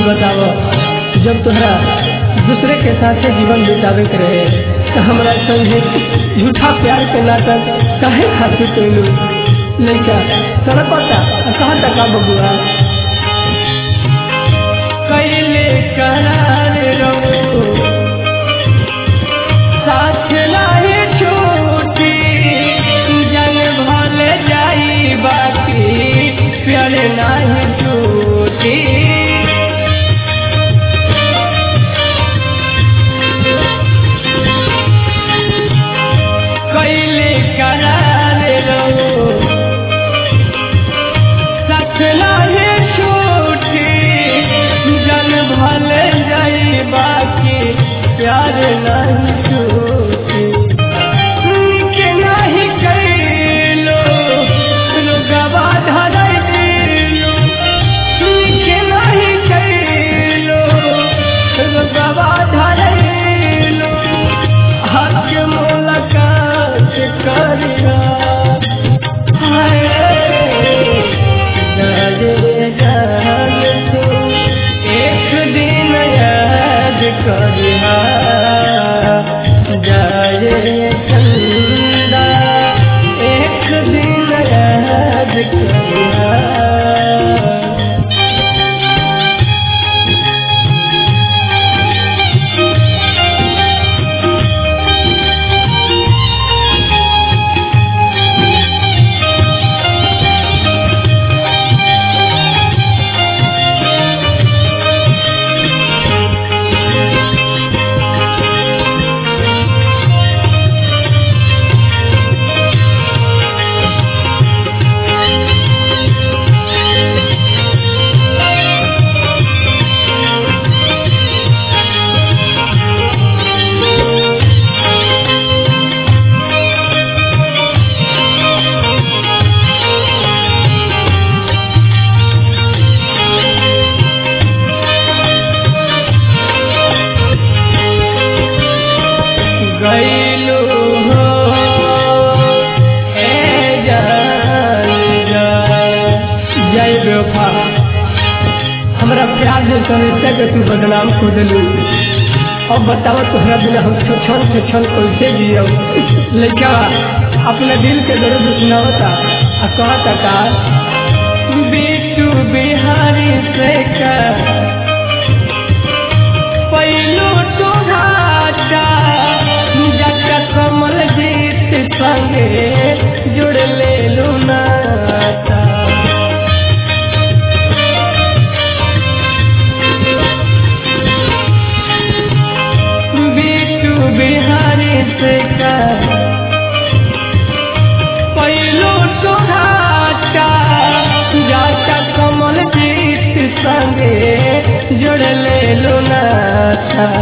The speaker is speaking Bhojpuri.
बताओ जब तोहरा दूसरे के साथ जीवन बितावे के रहे तो हमरा संगे झूठा प्यार के नाटक काहे खातिर कैलू लड़का तड़पता कहाँ तक बबुआ कैले करार रहो साथ लाए छोटी जन भल जाई बाकी प्यार नहीं टूटी कैले करार रहो साथ लाए छोटी जन भल जाई बाकी प्यार नहीं टूटी के नहीं कैलो रुगवा धरैलो के नहीं कैलो रुगवा धरैलो हक मुलाकात करिया हाय जाने जान तू एक दिन याद करिया जाए चंदा एक दिन याद करिया गैलू हो ए जान जा जय बेवफा हमरा प्यार से समझते कि तू बदनाम को दिलू अब बताओ तोहरा बिना हम छन से छन कैसे जियो लड़का अपने दिल के दर्द सुनावता आ कहता का बीटू बिहारी से का पहिलो तो घाटा जका कमल जीत संगे जुड़ ले लुनाता बीटू बिहारी से का पहिलो तो घाटा जाका कमल जीत संगे जुड़ ले लुनाता